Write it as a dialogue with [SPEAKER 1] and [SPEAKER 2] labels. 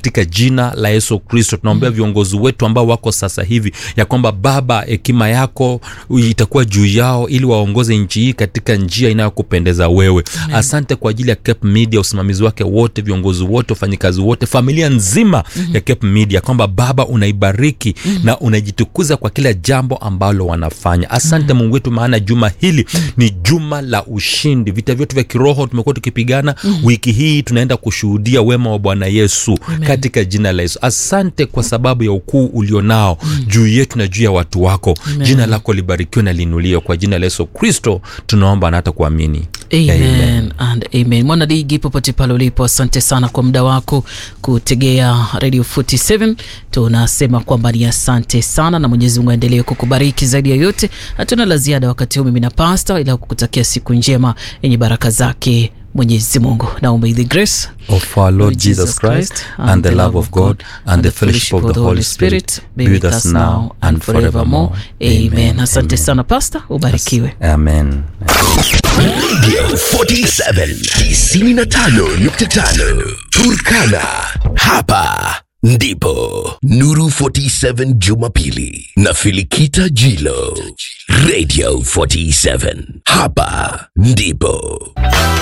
[SPEAKER 1] katika jina la yesu kristo tunaombea viongozi wetu ambao wako sasa hivi ya kwamba baba hekima yako itakuwa juu yao ili waongoze nchi hii katika njia inayokupendeza wewe Amen. asante kwa ajili ya cape media usimamizi wake wote viongozi wote wafanyikazi wote familia nzima mm-hmm. ya cape media kwamba baba unaibariki mm-hmm. na unajitukuza kwa kila jambo ambalo wanafanya asante mm-hmm. mungu wetu maana juma hili mm-hmm. ni juma la ushindi vita vyetu vya kiroho tumekuwa tukipigana mm-hmm. wiki hii tunaenda kushuhudia wema wa bwana yesu Amen. katika jina la yesu asante kwa sababu ya ukuu ulionao mm-hmm. juu yetu na juu ya watu wako Amen. jina lako libarikiwe na linuliwe kwa jina la yesu kristo tunaomba na hata kuamini
[SPEAKER 2] amen, amen. and amen mwanadigi popote pale ulipo asante sana kwa muda wako kutegea radio 47 tunasema kwamba ni asante sana na mwenyezi mungu aendelee kukubariki zaidi ya yote hatuna la ziada wakati huu mimi na pasta ila kukutakia siku njema yenye baraka zake mwenyezi mungu now may the grace
[SPEAKER 1] of our Lord Jesus Christ and the love of God and the fellowship of the Holy Spirit be with us now and forevermore.
[SPEAKER 2] Amen. Asante sana pasta, ubarikiwe.
[SPEAKER 1] Amen.
[SPEAKER 3] Radio 47 95.5 Turkana. Hapa ndipo Nuru 47 Jumapili na Filikita Jilo. Radio 47 hapa ndipo